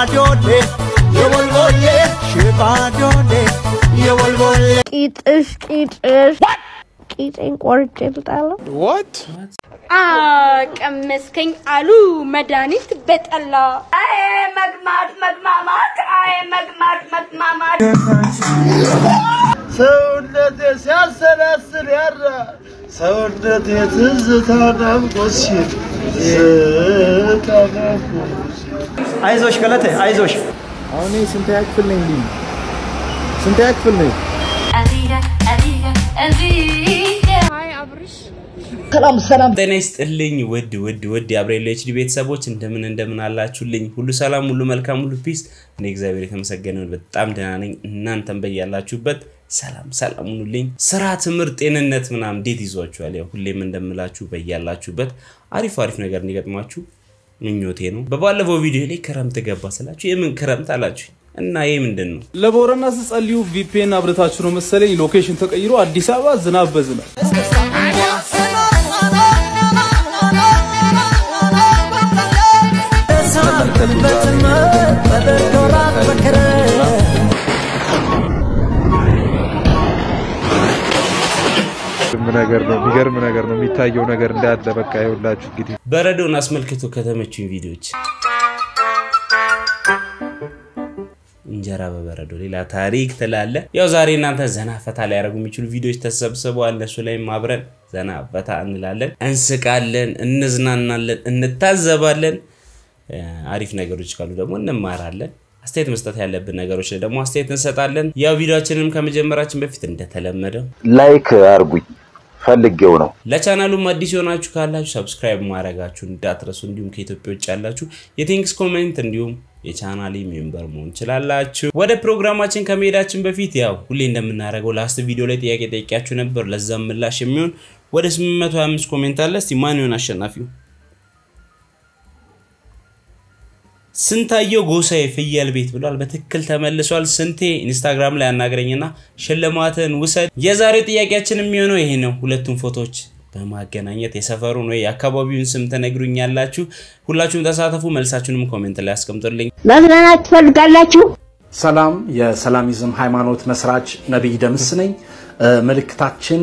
ሽባዶሌ የወልወሌ ሽባዶሌ የወልወሌ ቂጥሽ ቂጥሽ ቂጤን ቆርጬ ልጣለሁ። ቀመስከኝ አሉ መድኃኒት በጠላ አይ መግማት መግማማት አይ መግማት መግማማት ሰውነቴ ሲያሰላስል ያራ ሰውነቴ ትዝታ ናፍቆት ሲል ትዝታ ናፍቆት ሲል አይዞሽ ገለቴ አይዞሽ። አሁን ስንተኛ ክፍል ነኝ? ልኝ ስንተኛ ክፍል ነኝ? ሰላም ሰላም። ጤና ይስጥልኝ ውድ ውድ ውድ የአብሬሎ ኤችዲ ቤተሰቦች እንደምን እንደምን አላችሁልኝ? ሁሉ ሰላም፣ ሁሉ መልካም፣ ሁሉ ፒስ። እኔ እግዚአብሔር የተመሰገነ ይሁን በጣም ደህና ነኝ። እናንተም በያላችሁበት ሰላም ሰላም ሁኑልኝ። ስራ፣ ትምህርት፣ ጤንነት ምናምን እንዴት ይዟችኋል? ያው ሁሌም እንደምላችሁ በያላችሁበት አሪፍ አሪፍ ነገር እንዲገጥማችሁ ምኞቴ ነው። በባለፈው ቪዲዮ ላይ ክረምት ገባ ስላችሁ የምን ክረምት አላችሁ እና ይህ ምንድን ነው? ለቦረና ስጸልዩ ቪፒኤን አብረታችሁ ነው መሰለኝ ሎኬሽን ተቀይሮ አዲስ አበባ ዝናብ በዝናብ የሚገርም ነገር ነው። የሚገርም ነገር ነው የሚታየው ነገር እንዳለ በቃ ይኸውላችሁ እንግዲህ በረዶን አስመልክቶ ከተመቹኝ ቪዲዮዎች እንጀራ በበረዶ ሌላ ታሪክ ትላለ። ያው ዛሬ እናንተ ዘና ፈታ ሊያደርጉ የሚችሉ ቪዲዮዎች ተሰብስበዋል። እነሱ ላይም አብረን ዘና ፈታ እንላለን፣ እንስቃለን፣ እንዝናናለን፣ እንታዘባለን። እ፣ አሪፍ ነገሮች ካሉ ደግሞ እንማራለን። አስተያየት መስጠት ያለብን ነገሮች ላይ ደግሞ አስተያየት እንሰጣለን። ያው ቪዲዮችንም ከመጀመራችን በፊት እንደተለመደው ላይክ አርጉኝ ፈልጌው ነው። ለቻናሉም አዲስ የሆናችሁ ካላችሁ ሰብስክራይብ ማድረጋችሁ እንዳትረሱ። እንዲሁም ከኢትዮጵያ ውጭ ያላችሁ የቲንክስ ኮሜንት እንዲሁም የቻናሌ ሜምበር መሆን ትችላላችሁ። ወደ ፕሮግራማችን ከመሄዳችን በፊት ያው ሁሌ እንደምናደርገው ላስት ቪዲዮ ላይ ጥያቄ ጠይቂያችሁ ነበር። ለዛም ምላሽ የሚሆን ወደ 825 ኮሜንት አለ። እስቲ ማን ይሆን አሸናፊው? ስንታየው ጎሳዬ ፍየል ቤት ብሏል። በትክክል ተመልሷል። ስንቴ ኢንስታግራም ላይ አናግረኝና ሽልማትን ውሰድ። የዛሬው ጥያቄያችን የሚሆነው ይሄ ነው። ሁለቱም ፎቶዎች በማገናኘት የሰፈሩን ወይ የአካባቢውን ስም ትነግሩኛላችሁ። ሁላችሁም ተሳተፉ። መልሳችሁንም ኮሜንት ላይ አስቀምጡልኝ። መዝናናት ትፈልጋላችሁ? ሰላም የሰላሚዝም ሃይማኖት መስራች ነቢይ ደምስ ነኝ። እ፣ መልእክታችን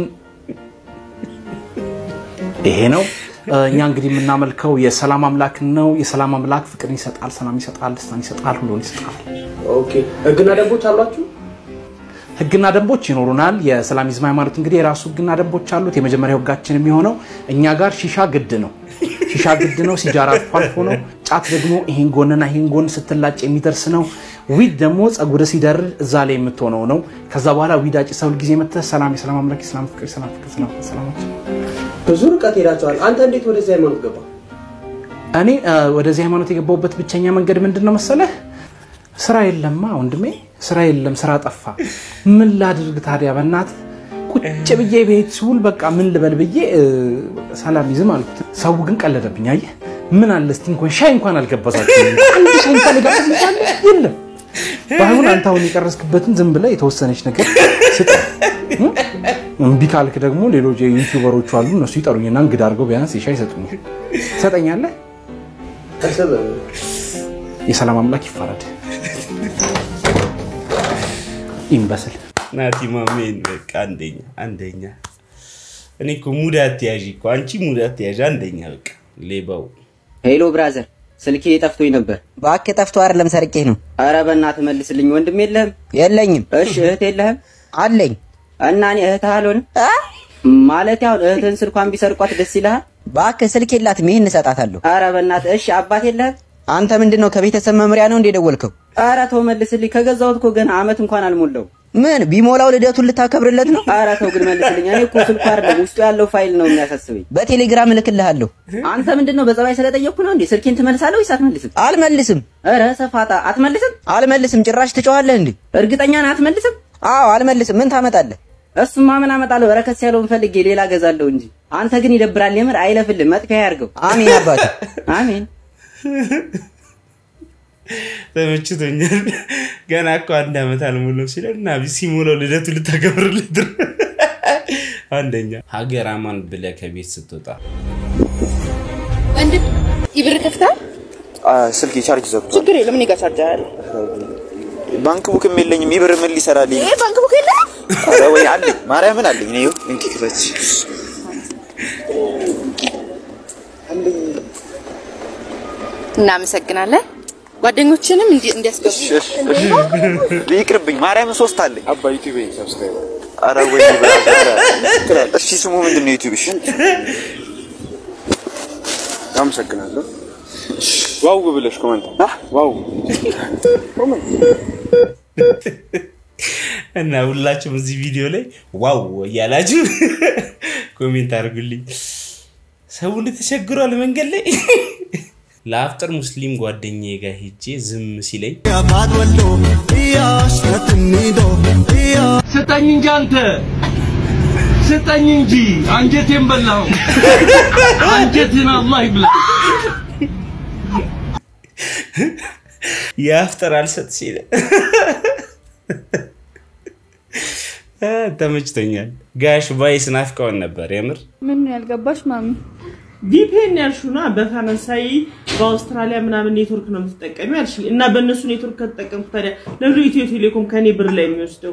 ይሄ ነው። እ፣ እኛ እንግዲህ የምናመልከው የሰላም አምላክ ነው። የሰላም አምላክ ፍቅርን ይሰጣል፣ ሰላም ይሰጣል፣ ደስታን ይሰጣል፣ ሁሉን ይሰጣል። ኦኬ ህግና ደንቦች አሏችሁ? ህግና ደንቦች ይኖሩናል። የሰላሚዝም ሃይማኖት እንግዲህ የራሱ ህግና ደንቦች አሉት። የመጀመሪያው ህጋችን የሚሆነው እኛ ጋር ሺሻ ግድ ነው። ሺሻ ግድ ነው። ሲጃራ አልፎ አልፎ ነው። ጫት ደግሞ ይሄን ጎንና ይሄን ጎን ስትላጭ የሚደርስ ነው። ዊድ ደግሞ ጸጉር ሲደርድ እዛ ላይ የምትሆነው ነው። ከዛ በኋላ ዊድ አጭ ሰው ጊዜ መጥተህ ሰላም፣ የሰላም አምላክ፣ የሰላም ፍቅር፣ የሰላም ፍቅር፣ ሰላም ሰላም ብዙ ርቀት ሄዳችኋል። አንተ እንዴት ወደዚህ ሃይማኖት ገባ? እኔ እ፣ ወደዚህ ሃይማኖት የገባሁበት ብቸኛ መንገድ ምንድን ነው መሰለህ? ስራ የለማ ወንድሜ፣ ስራ የለም፣ ስራ ጠፋ። ምን ላድርግ ታዲያ? በእናትህ ቁጭ ብዬ ቤት ስውል በቃ ምን ልበል ብዬ እ፣ ሰላሚዝም አልኩት። ሰው ግን ቀለደብኝ። አየህ ምን አለ እስቲ እንኳን ሻይ እንኳን አልገባዛችሁም። አንድ ሻይ እንኳን ልጋብዝ ይቻለ የለም። ባይሆን አንተ አሁን የቀረስክበትን ዝም ብለህ የተወሰነች ነገር ስጠ። እምቢ ካልክ ደግሞ ሌሎች የዩቲዩበሮቹ አሉ እነሱ ይጠሩኝና እንግዳ አድርገው ቢያንስ የሻይ ይሰጡኛል። ትሰጠኛለህ? የሰላም አምላክ ይፋረድ። ይንበስል ናቲ ማሜን በቃ አንደኛ አንደኛ። እኔ እኮ ሙድ አትያዥ እኮ አንቺ ሙድ አትያዥ አንደኛ። በቃ ሌባው ሄሎ ብራዘር፣ ስልኬ ጠፍቶኝ ነበር። እባክህ ጠፍቶ አይደለም ሰርቄ ነው። አረ በእናትህ መልስልኝ። ወንድም የለህም? የለኝም። እሺ እህት የለህም? አለኝ። እና እኔ እህትህ አልሆንም? ማለት አሁን እህትህን ስልኳን ቢሰርቋት ደስ ይልሃል? እባክህ ስልክ የላትም፣ ይህን እሰጣታለሁ። አረ በእናትህ እሺ። አባት የለህም? አንተ ምንድን ነው ከቤተሰብ መምሪያ ነው እንደ ደወልከው? አረ ተው መልስልኝ። ከገዛሁት እኮ ገና አመት እንኳን አልሞላው። ምን ቢሞላው ልደቱን ልታከብርለት ነው? አረ ተው ግን መልስልኝ። እኔ እኮ ስልኩ አይደለም ውስጡ ያለው ፋይል ነው የሚያሳስበኝ። በቴሌግራም እልክልሃለሁ። አንተ ምንድን ነው በጸባይ ስለጠየቅኩ ነው እንዴ? ስልኬን ትመልሳለህ ወይስ አትመልስም? አልመልስም። አረ ሰፋጣ አትመልስም? አልመልስም። ጭራሽ ትጮኻለህ እንዴ? እርግጠኛ ነህ አትመልስም? አዎ አልመልስም። ምን ታመጣለህ? እሱማ ምን አመጣለሁ? በረከት ያለውን ፈልጌ ሌላ ገዛለሁ እንጂ። አንተ ግን ይደብራል። የምር አይለፍልም። መጥፊያ ያርገው። አሜን አባቴ አሜን። ተመችቶኛል። ገና እኮ አንድ ዓመት አልሞላው ሲለን እና ሲሞላው ልደቱ ልታከብርለት ነው። አንደኛ ሀገር አማን ብለህ ከቤት ስትወጣ ወንድም ይብር ከፍታ ስልክ ቻርጅ ዘግቷል። ችግር የለም እኔ ጋር ቻርጀር አለ። ባንክ ቡክም የለኝም። ይብር ምን ሊሰራልኝ? ይሄ ባንክ ቡክ የለም። ኧረ ወይ አለኝ፣ ማርያምን አለኝ። እኔ ይኸው እንኪ ክፈች። እናመሰግናለን። ጓደኞችንም እንዲ- እንዲያስገቡ ይቅርብኝ፣ ማርያምን ሶስት አለኝ። አባ ዩቲዩብ ሰብስክራይብ። ኧረ ወይ ብራዘር። እሺ ስሙ ምንድን ነው ዩቲዩብሽ? አመሰግናለሁ። ዋው ብለሽ ኮመንት ዋው እና ሁላችሁም እዚህ ቪዲዮ ላይ ዋው እያላችሁ ኮሜንት አድርጉልኝ። ሰው ተቸግሯል መንገድ ላይ። ለአፍጥር ሙስሊም ጓደኛዬ ጋር ሄጄ ዝም ሲለኝ ስጠኝ እንጂ አንተ ስጠኝ እንጂ አንጀቴን በላው። አንጀቴን አላህ ይብላ። የአፍጥር አልሰጥ ሲለ ተመችቶኛል። ጋሽ ባይስ ናፍቀውን ነበር የምር ምን ነው ያልገባሽ ማሚ? ቪፒኤን ያልሹና በፈረንሳይ በአውስትራሊያ ምናምን ኔትወርክ ነው የምትጠቀሚው ያልሽ እና በእነሱ ኔትወርክ ከተጠቀምኩ ታዲያ ለምንድን ነው ኢትዮ ቴሌኮም ከኔ ብር ላይ የሚወስደው?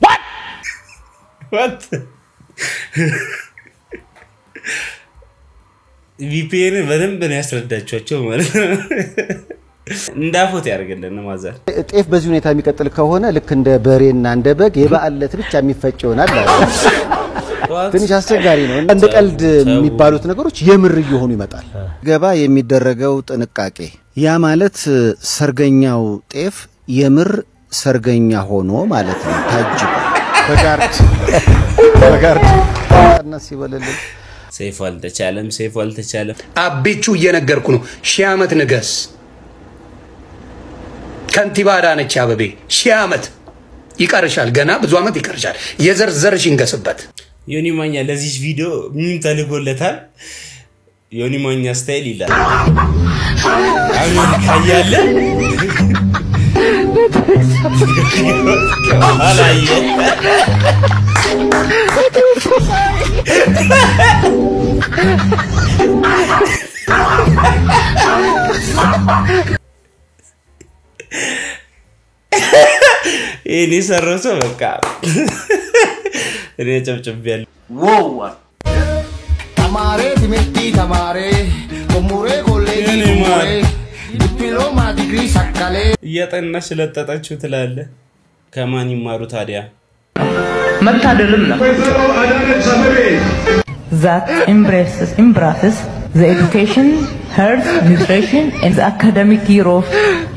ቪፒኤን በደንብ ነው ያስረዳቸዋቸው ማለት ነው። እንዳፎት ያደርግልን ማዘር ጤፍ በዚህ ሁኔታ የሚቀጥል ከሆነ ልክ እንደ በሬና እንደ በግ የበዓል ዕለት ብቻ የሚፈጭ ይሆናል አለ። ትንሽ አስቸጋሪ ነው። እንደ ቀልድ የሚባሉት ነገሮች የምር እየሆኑ ይመጣል። ገባ የሚደረገው ጥንቃቄ ያ ማለት ሰርገኛው ጤፍ የምር ሰርገኛ ሆኖ ማለት ነው። ታጅቦ በጋርድ በጋርድ ቀነስ ይበልልን። ሰይፉ አልተቻለም፣ ሰይፉ አልተቻለም። አቤቹ እየነገርኩ ነው። ሺህ ዓመት ንገስ። ከንቲባ አዳነች አበቤ ሺህ ዓመት ይቀርሻል። ገና ብዙ ዓመት ይቀርሻል። የዘርዘርሽ ይንገስበት። ዮኒ ማኛ ለዚህ ቪዲዮ ሚም ተልጎለታል። ዮኒ ማኛ ስታይል ይላል። አሜሪካ እያለ አላየ ይህን የሰራው ሰው በቃ እኔ ጨብጭቤያለሁ። wow ተማሬ ትምህርቲ ተማሬ ኮሙሬ ኮሌጅ የኔ ማር። ኮሙሬ ዲፕሎማ ዲግሪ ሰቀሌ እያጠናሽ ለጠጣችሁ ትላለ። ከማን ይማሩ ታዲያ? መታደልም ነው that embraces embraces the education, health, nutrition and the academic year of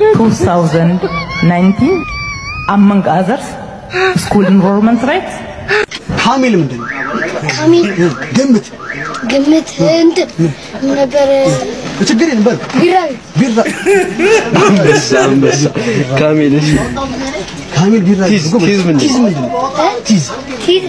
2019 among others school enrollment rate ሐሚል ምንድን ነው? ሐሚል ግምት ግምት እንትን ምን ነበር ችግር የለም በል ቢራ ቢራ አንበሳ አንበሳ ካሚል እሺ ካሚል ቢራ ቲዝ ቲዝ ምንድን ቲዝ ምንድን ነው? ቲዝ ቲዝ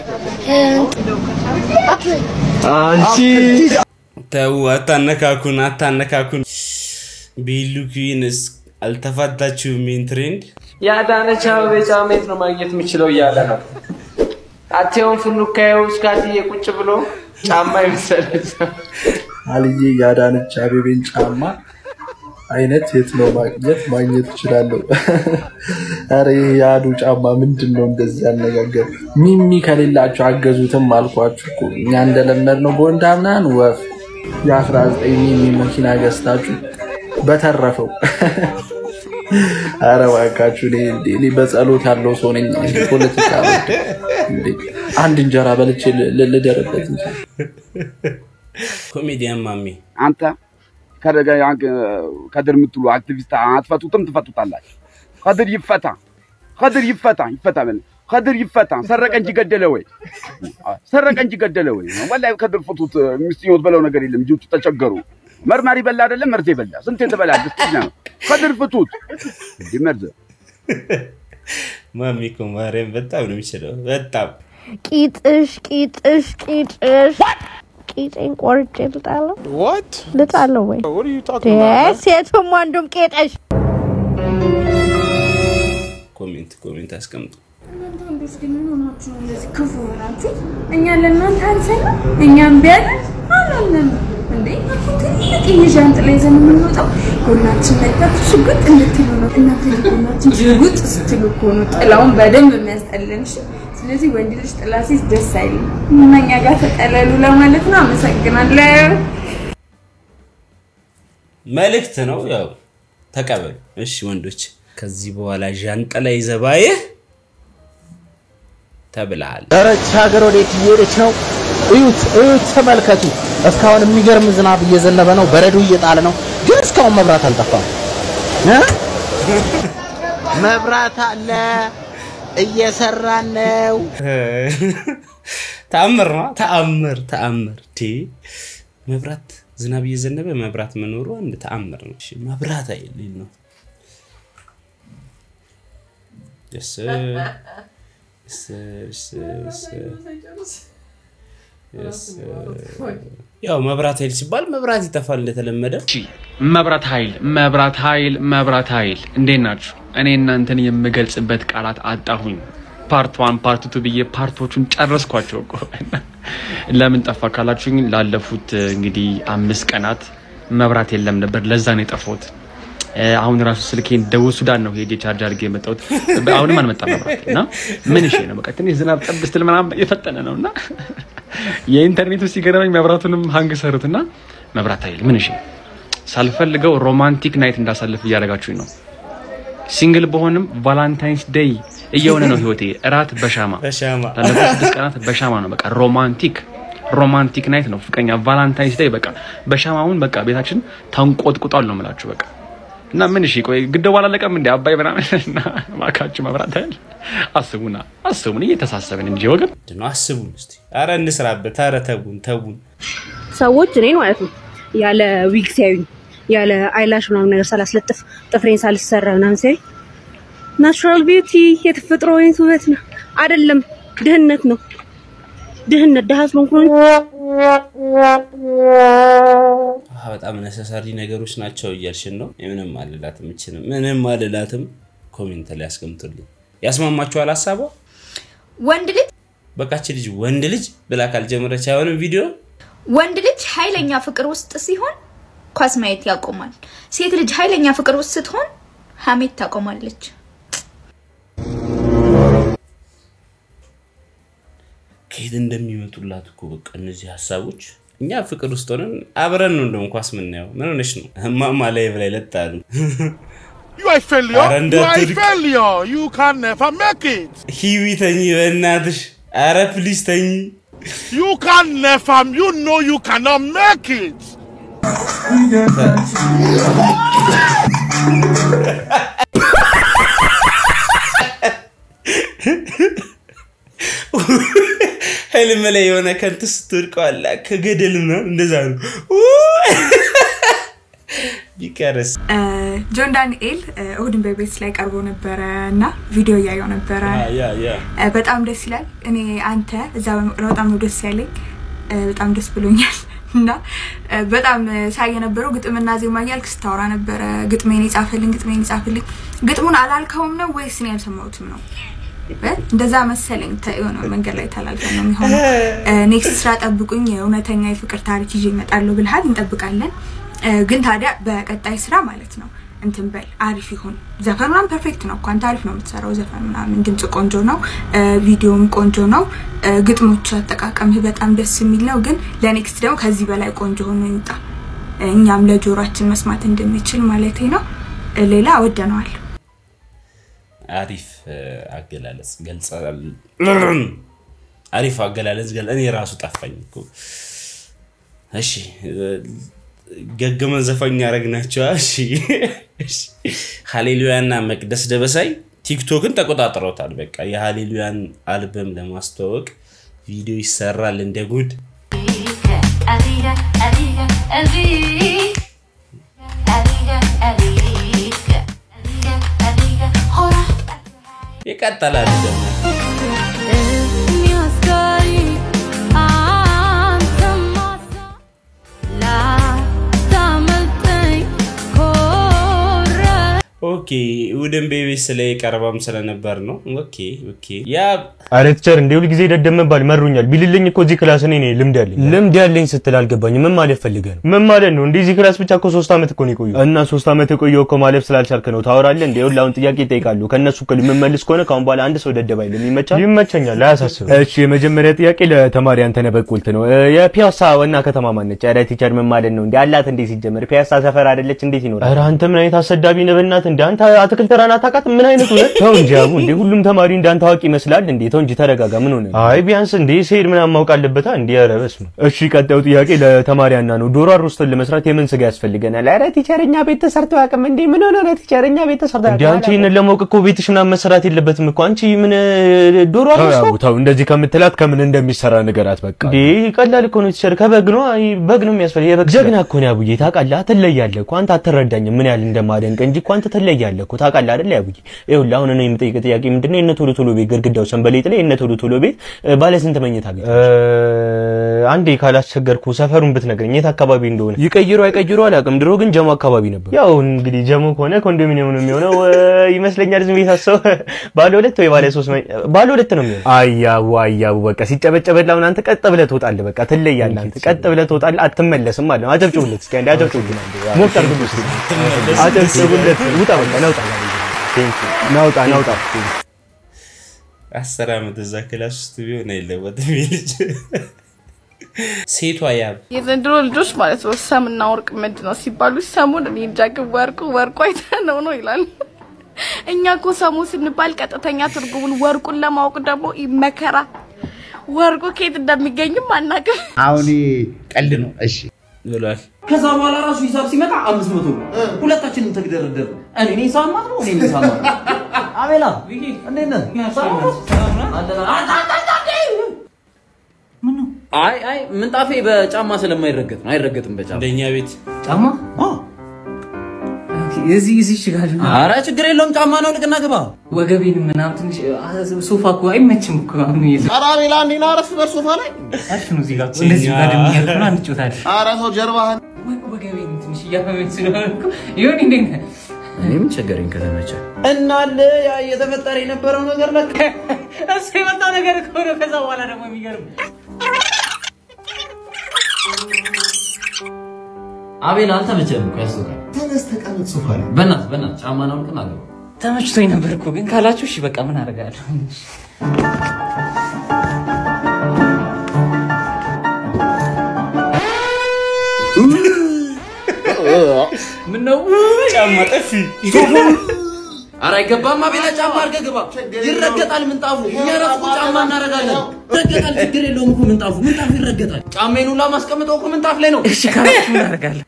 አፕል አንቺ ተው፣ አታነካኩን፣ አታነካኩን። ቢሉ ኩዊንስ አልተፋታችሁም። ይህን ትሬንድ የአዳነች አበቤ ጫማ የት ነው ማግኘት የምችለው እያለ ነው። አቴውን ፍኑካየው እስካትዬ ቁጭ ብሎ ጫማ የመሰለች አልዬ የአዳነች አቤቤን ጫማ አይነት የት ነው ማግኘት ማግኘት እችላለሁ? አረ ይሄ የአዱ ጫማ ምንድን ነው እንደዚህ ያነጋገር? ሚሚ ከሌላችሁ አገዙትም አልኳችሁ እኮ እኛ እንደለመድ ነው ቦንዳ ምናምን ወፍ የ19 ሚሚ መኪና ገዝታችሁ በተረፈው አረ እባካችሁ እኔ እንዴ- እኔ በጸሎት ያለው ሰው ነኝ። ፖለቲካ አልወድም። እንዴ አንድ እንጀራ በልቼ ል- ል- ልደርበት እንጂ ኮሜዲያን ማሜ አንተ ከደገ- ከድር የምትሉ አክቲቪስት አትፈቱትም፣ ትፈቱታላችሁ። ከድር ይፈታ፣ ከድር ይፈታ፣ ይፈታ በል ከድር ይፈታ። ሰረቀ እንጂ ገደለ ወይ? ሰረቀ እንጂ ገደለ ወይ? ወላሂ ከድር ፍቱት። ሚስትኞት በለው ነገር የለም። ልጆቹ ተቸገሩ። መርማሪ በላ አይደለም መርዝ በላ። ስንት የተበላ ደስተኛ ነው። ከድር ፍቱት። እንዲህ መርዝ ማሜ እኮ ማርያም በጣም ነው የሚችለው። በጣም ቂጥሽ ቂጥሽ ቂጥሽ ቂጤን ቆርጬ ልጣለው ልጣለው ወይ ደ- ሴቱም ወንዱም ቂጥሽ ኮሜንት ኮሜንት አስቀምጡ። እናንተ ወንዶች ግን ምን ሆናችሁ ነው እንደዚህ ክፉ ሆናችሁ? እኛ ለእናንተ አንሰንም፣ እኛም ቢያለን አላልንም እንዴ? እኮ ትልቅ ዣንጥላ ይዘን የምንወጣው ጎናችን መጣችሁ ሽጉጥ እንድትሉ ነው። እናንተ ጎናችን ሽጉጥ ስትሉ እኮ ነው ጥላውን በደንብ የሚያስጠለን። እሺ ስለዚህ ወንድ ልጅ ጥላ ሲይዝ ደስ አይልም እና እኛ ጋር ተጠለሉ ለማለት ነው። አመሰግናለሁ። መልእክት ነው ያው ተቀበሉ። እሺ ወንዶች፣ ከዚህ በኋላ ዣንጥላ ይዘህ ባየህ ተብለሃል። ረች ሀገር ወዴት እየሄደች ነው? እዩት፣ እዩት፣ ተመልከቱ። እስካሁን የሚገርም ዝናብ እየዘነበ ነው፣ በረዶ እየጣለ ነው፣ ግን እስካሁን መብራት አልጠፋም። እ? መብራት አለ፣ እየሰራን ነው። ተአምር ነው። ተአምር ተአምር። ቴ መብራት ዝናብ እየዘነበ መብራት መኖሩ አንድ ተአምር ነው። እሺ መብራት አይል ነው። ደስ ደስ ደስ ደስ ደስ ያው መብራት ኃይል ሲባል መብራት ይጠፋል እንደተለመደ። መብራት ኃይል መብራት ኃይል መብራት ኃይል እንዴት ናችሁ? እኔ እናንተን የምገልጽበት ቃላት አጣሁኝ። ፓርት ዋን ፓርት ቱ ብዬ ፓርቶቹን ጨረስኳቸው እኮ። ለምን ጠፋ ካላችሁኝ ላለፉት እንግዲህ አምስት ቀናት መብራት የለም ነበር። ለዛ ነው የጠፋሁት። እ፣ አሁን ራሱ ስልኬን ደቡብ ሱዳን ነው ሄጄ ቻርጅ አድርጌ የመጣሁት። አሁንም አልመጣም መብራት እና ምን እሺ ነው በቃ ትንሽ ዝናብ ጠብ ስትል ምናምን የፈጠነ ነው እና የኢንተርኔቱ ሲገረመኝ መብራቱንም ሀንግ ሰሩትና መብራት ኃይል ምን እሺ ሳልፈልገው ሮማንቲክ ናይት እንዳሳልፍ እያደረጋችሁኝ ነው። ሲንግል በሆንም ቫላንታይንስ ዴይ እየሆነ ነው ህይወቴ። እራት በሻማ በሻማ ላለፉት ስድስት ቀናት በሻማ ነው በቃ ሮማንቲክ ሮማንቲክ ናይት ነው ፍቅረኛ ቫላንታይንስ ዴይ በቃ በሻማውን በቃ ቤታችን ተንቆጥቁጧል ነው የምላችሁ በቃ እና ምን እሺ ቆይ ግደው አላለቀም እንዴ አባይ ምናምን እና እባካችሁ መብራት ኃይል አስቡና አስቡን እየተሳሰብን እንጂ ወገን ነው አስቡን እስቲ። አረ እንስራበት። አረ ተቡን ተቡን። ሰዎች እኔን ማለት ነው ያለ ዊግ ሲያዩኝ ያለ አይላሽ ምናምን ነገር ሳላስለጥፍ ጥፍሬን ሳልሰራ ምናምን ሲያዩኝ ናቹራል ቢዩቲ የተፈጥሮ አይነት ውበት ነው አይደለም፣ ድህነት ነው። ድህነት ድሀ ስለሆንኩ ነው። አዎ፣ በጣም ነሰሳሪ ነገሮች ናቸው እያልሽን ነው። ምንም አልላትም፣ እችንም ምንም አልላትም። ኮሜንት ላይ አስቀምጡልኝ። ያስማማችኋል ሀሳቧ? ወንድ ልጅ በቃች ልጅ ወንድ ልጅ ብላ ካልጀመረች አይሆንም ቪዲዮ ወንድ ልጅ ኃይለኛ ፍቅር ውስጥ ሲሆን ኳስ ማየት ያቆማል። ሴት ልጅ ኃይለኛ ፍቅር ውስጥ ስትሆን ሀሜት ታቆማለች። ከየት እንደሚመጡላት እኮ በቃ እነዚህ ሀሳቦች። እኛ ፍቅር ውስጥ ሆነን አብረን ነው እንደውም ኳስ የምናየው። ምን ሆነሽ ነው? እማማ ላይ ላይ ለጣሉ You are a failure. ኧረ You are a እንዳትወድቅ። failure. You can never make it. ሂዊ ተኝ በእናትሽ። አረ ፕሊዝ ተኝ። You can never. You know you cannot make it. ህልም ላይ የሆነ ከንት ስትወድቀዋላ ከገደል ምናምን እንደዛ ነው ቢቀርስ ጆን ዳንኤል እሁድን በቤት ላይ ቀርቦ ነበረ እና ቪዲዮ እያየው ነበረ። ያ ያ እ፣ በጣም ደስ ይላል። እኔ አንተ እዛ በመቅረ በጣም ነው ደስ ያለኝ። እ፣ በጣም ደስ ብሎኛል እና እ፣ በጣም ሳይ የነበረው ግጥምና ዜማ እያልክ ስታወራ ነበረ። ግጥሜን የጻፈልኝ ግጥሜን የጻፍልኝ ግጥሙን አላልከውም ነው ወይስ እኔ ያልሰማሁትም ነው? እ፣ እንደዛ መሰለኝ። ተ- የሆነ መንገድ ላይ ተላልፈን ነው የሚሆነው። ኔክስት ስራ ጠብቁኝ፣ እውነተኛ የፍቅር ታሪክ ይዤ እመጣለሁ ብልሃል። እንጠብቃለን። እ፣ ግን ታዲያ በቀጣይ ስራ ማለት ነው እንትን በል አሪፍ ይሁን። ዘፈን ምናምን ፐርፌክት ነው እኮ አንተ አሪፍ ነው የምትሰራው ዘፈን ምናምን፣ ድምጽ ቆንጆ ነው፣ እ፣ ቪዲዮም ቆንጆ ነው፣ እ፣ ግጥሞች አጠቃቀምህ በጣም ደስ የሚል ነው። ግን ለኔክስት ደግሞ ከዚህ በላይ ቆንጆ ሆኖ ይምጣ፣ እኛም ለጆሯችን መስማት እንድንችል ማለት ነው። እ፣ ሌላ ወደነዋል። አሪፍ እ፣ አገላለጽ ገልጸል አሪፍ አገላለጽ ገል እኔ ራሱ ጠፋኝ እኮ እሺ እ፣ ገገመን ዘፋኝ ያደረግናቸው እሺ እሺ። ሃሌሉያና መቅደስ ደበሳይ ቲክቶክን ተቆጣጥረውታል በቃ የሃሌሉያን አልበም ለማስተዋወቅ ቪዲዮ ይሰራል እንደ ጉድ ይቀጥላል ደግሞ ኦኬ እሑድን ቤቤስ ላይ ቀረባም ስለነበር ነው። ኦኬ ኦኬ ያ አረ ቲቸር እንደ ሁል ጊዜ ደደብ መባል መሩኛል። ቢልልኝ እኮ እዚህ ክላስ እኔ ነኝ ልምድ ያለኝ። ልምድ ያለኝ ስትል አልገባኝም። ምን ማለት ፈልገህ ነው? ምን ማለት ነው? እንደዚህ ክላስ ብቻ እኮ ሶስት ዓመት እኮ ነው የቆየው። እና ሶስት ዓመት የቆየው እኮ ማለፍ ስላልቻልክ ነው ታወራለህ እንዴ? ይኸውልህ አሁን ጥያቄ ይጠይቃሉ። ከእነሱ እኮ የምመልስ ከሆነ ከአሁን በኋላ አንድ ሰው ደደብ አይልም። ይመቻል? ይመቸኛል፣ አያሳስብም። እሺ የመጀመሪያ ጥያቄ ለተማሪ አንተነህ በቁልት ነው። እ፣ የፒያሳ ዋና ከተማ ማነች? ኧረ ቲቸር ምን ማለት ነው እንዴ? አላት እንዴ ሲጀመር ፒያሳ ሰፈር አይደለች እንዴት ይኖራል? ኧረ አንተ ምን አይነት አሰዳቢ ነህ በእናትህ እንዴ? አንተ አትክልት ተራን አታውቃትም? ምን አይነቱ ነህ? ተው እንጂ አቡ እንዴ ሁሉም ተማሪ እንዳንተ አዋቂ ይመስላል እንዴ? ተው እንጂ ተረጋጋ። ምን ሆነ? አይ ቢያንስ እንዴ ሲሄድ ምናምን ማወቅ አለበታ እንዴ? ኧረ በስመ አብ። እሺ ቀጣዩ ጥያቄ ለተማሪ አና ነው። ዶሮ አሮስቶን ለመስራት የምን ስጋ ያስፈልገናል? ኧረ ቲቸርኛ ቤት ተሰርቶ አያውቅም እንዴ? ምን ሆነ ነው ቲቸርኛ ቤት ተሰርቶ እንዴ? አንቺ ይሄንን ለማወቅ እኮ ቤትሽ ምናምን መሰራት የለበትም እኮ አንቺ ምን እ፣ ዶሮ አሮስቶ ተው እንደዚህ ከምትላት ከምን እንደሚሰራ ንገራት በቃ። እንዴ ቀላል እኮ ነው ቲቸር፣ ከበግ ነው አይ በግ ነው የሚያስፈልግ። የበግ ጀግና እኮ ነው አቡዬ ታውቃለህ። ትለያለህ እኮ አንተ አትረዳኝም ምን ያህል እንደማደንቅ እንጂ እኮ አንተ ትለያለህ እኮ ታውቃለህ አይደል አቡዬ? ይኸውልህ አሁን እኔ የምጠይቅህ ጥያቄ ምንድነው የእነ ቶሎ ቶሎ ቤት ግድግዳው ሰንበሌጥ ላይ የእነ ቶሎ ቶሎ ቤት እ፣ ባለ ስንት መኝታ ቤት? አንዴ ካላስቸገርኩ ሰፈሩን ብትነግረኝ የት አካባቢ እንደሆነ። ይቀይሩ አይቀይሩ አላውቅም። ድሮ ግን ጀሞ አካባቢ ነበር። ያው እንግዲህ ጀሞ ከሆነ ኮንዶሚኒየም ነው የሚሆነው እ፣ ይመስለኛል። ዝም ብዬ ሳስበው ባለ ሁለት ወይ ባለ ሶስት መኝ- ባለ ሁለት ነው የሚሆነው። አያቡ አያቡ በቃ ሲጨበጨበልህ አሁን አንተ ቀጥ ብለህ ትወጣለህ። በቃ ትለያለህ። አንተ ቀጥ ብለህ ትወጣለህ፣ አትመለስም ማለት ነው። አጨብጭቡለት እስኪ አንዴ አጨብጭቡለት። ሞቅ አድርጉለት እስኪ አጨብጭቡለት። ውጣ በቃ ናውጣ ናውጣ ናውጣ አስር ዓመት እዛ ክላስ ውስጥ ቢሆን አይለወጥም ይህ ልጅ። ሴቷ ያብ የዘንድሮ ልጆች ማለት ነው ሰምና ወርቅ ምንድን ነው ሲባሉ ሰሙን እኔ እንጃ ግን ወርቁ ወርቁ አይተነው ነው ይላል። እኛ እኮ ሰሙ ስንባል ቀጥተኛ ትርጉሙን ወርቁን ለማወቅ ደግሞ መከራ ወርቁ ከየት እንደሚገኝም አናውቅም። አሁን ቀልድ ነው። እሺ ብሏል። ከዛ በኋላ ራሱ ሂሳብ ሲመጣ አምስት መቶ ነው። ሁለታችንም ተግደረደር። እኔ እኔ ሳማት ነው እኔ እኔ ሳማት ነው። አቤላ እንዴት ነህ? አይ አይ ምንጣፌ በጫማ ስለማይረገጥ ነው። አይረገጥም በጫማ እንደኛ ቤት ጫማ እዚህ እዚህ ይችላል። ኧረ ችግር የለውም። ጫማ ነው ልቅና ግባ። ወገቤን ምናምን ትንሽ ሶፋ እኮ አይመችም እኮ አሁን ይዘ ኧረ አቤላ እንዴና አረፍ በል ሶፋ ላይ አሪፍ ነው። እዚህ ጋር እኮ እንደዚህ ጋር ደግሞ ያልኩና እንጮታለን። ኧረ ተው ጀርባህን ወገቤን ትንሽ እያመመኝ ስለሆነ እኮ ይሁን እንዴት ነህ? እኔ ምን ቸገረኝ ከተመቸ እናለ ያ እየተፈጠረ የነበረው ነገር ለካ እሱ የመጣ ነገር እኮ ነው። ከዛ በኋላ ደግሞ የሚገርም አቤል አልተመቸህም እኮ ያስቶካል። ተነስ ተቀመጥ ሶፋ ላይ። በእናትህ በእናትህ ጫማ ነው ልቅና ግባ። ተመችቶኝ ነበር እኮ ግን ካላችሁ እሺ በቃ ምን አደርጋለሁ። ምን ነው ጫማ ጠፊ ኧረ አይገባም። አቤላ ጫማ አድርገህ ግባ። ይረገጣል ምንጣፉ። እኛ ራሱ እኮ ጫማ እናደርጋለን። ይረገጣል፣ ችግር የለውም እኮ ምንጣፉ። ምንጣፉ ይረገጣል። ጫማዬን ሁላ ማስቀምጠው እኮ ምንጣፍ ላይ ነው። እሺ ካላችሁ ምን አደርጋለሁ።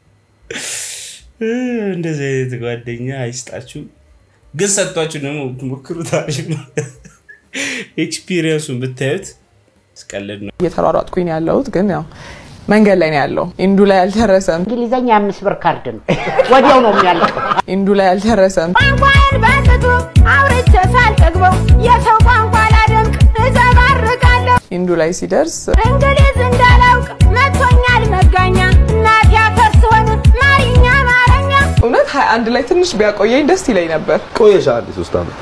እንደዚህ አይነት ጓደኛ አይስጣችሁ። ግን ሰጥቷችሁ ደግሞ ብትሞክሩት አሪፍ ነው። ኤክስፒሪየንሱን ብታዩት ስቀልድ ነው። እየተሯሯጥኩኝ ነው ያለሁት ግን ያው መንገድ ላይ ነው ያለው። ኢንዱ ላይ አልደረሰም። እንግሊዘኛ አምስት ብር ካርድ ነው፣ ወዲያው ነው የሚያልቀው። ኢንዱ ላይ አልደረሰም። ቋንቋን በስቶ አውርቼ ሳልጠግበው የሰው ቋንቋ ላደንቅ እዘባርቃለሁ። ኢንዱ ላይ ሲደርስ እንግሊዝ እንዳላውቅ መቶኛል መጋኛ እናት ያፈር ስሆን ማሪኛ አማርኛ እውነት ሀያ አንድ ላይ ትንሽ ቢያቆየኝ ደስ ይለኝ ነበር። ቆየሽ አንድ ሶስት ዓመት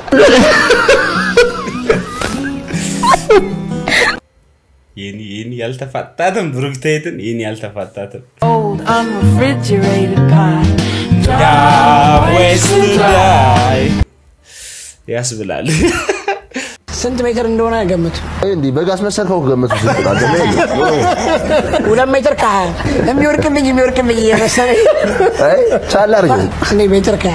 ይህን ይህን ያልተፋታትም ብሩክታይትን ይህን ያልተፋታትም Old unrefrigerated pie. ways to die ያስብላል። ስንት ሜትር እንደሆነ ገምቱ። እንዲህ በግ አስመሰልከው ገመቱ ስንት አይደለ? ሁለት ሜትር ከሀያ የሚወርቅልኝ የሚወርቅልኝ እየመሰለኝ አይ ቻል አድርገህ እኔ ሜትር ከሀያ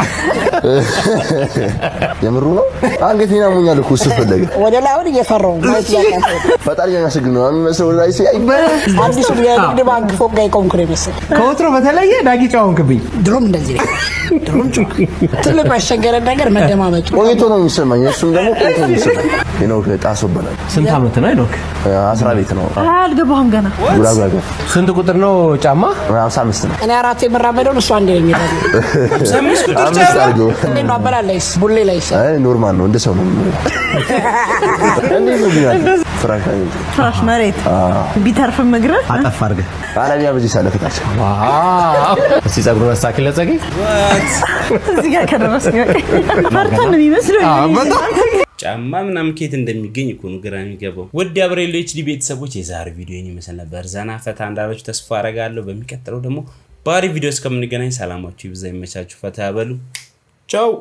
የምሩ ነው። አንገቴን ያሞኛል እኮ እሱ ፈለገ ወደ ላይ አሁን እየፈራሁ ነው። ማየት እያቃተኝ ነው። ፈጣሪ የሚያመሰግን ነው የሚመስለው ወደ ላይ ሲያይ አዲሱ የንግድ ባንክ ፎቅ ጋር የቆምኩ ነው የመሰለኝ። ከወትሮ በተለየ ዳጊ ጨዋንክብኝ። ድሮም እንደዚህ ነው። ድሮም ጮክ። ትልቁ ያስቸገረን ነገር መደማመጡ። ቆይቶ ነው የሚሰማኝ። እሱም ደግሞ ቆይቶ ነው የሚሰማኝ። ሄኖክ ጣሶ ይባላል። ስንት ዓመት ነው ሄኖክ? አስራ ቤት ነው አልገባህም ገና ጉራጉራ ገር ስንት ቁጥር ነው ጫማ? ሀምሳ አምስት ነው። እኔ አራት የምራመደውን እሱ አንድ ነው የሚሄደው። አምስት አድርገው እንዴት ነው አበላል ላይስ ቡሌ ላይስ አይ ኖርማል ነው እንደ ሰው ነው። እንዴት ነው ግን ያለው? ፍራሽ ላይ ፍራሽ መሬት አዎ። ቢተርፍም እግርህ አጠፍ አድርገህ አለሚያ በዚህ ሳለፍታች እስቲ ጸጉሩን አስተካክል ጸጌ እዚህ ጋር ከደረስክ ፈርተን ነው የሚመስለው ጫማ ምናምን ከየት እንደሚገኝ እኮ ነው ግራ የሚገባው። ውድ የአብሬሎ ኤችዲ ቤተሰቦች የዛሬ ቪዲዮ ይህን ይመስል ነበር። ዘና ፈታ እንዳላችሁ ተስፋ አረጋለሁ። በሚቀጥለው ደግሞ በአሪፍ ቪዲዮ እስከምንገናኝ ሰላማችሁ ይብዛ፣ ይመቻችሁ፣ ፈታ ያበሉ። ቻው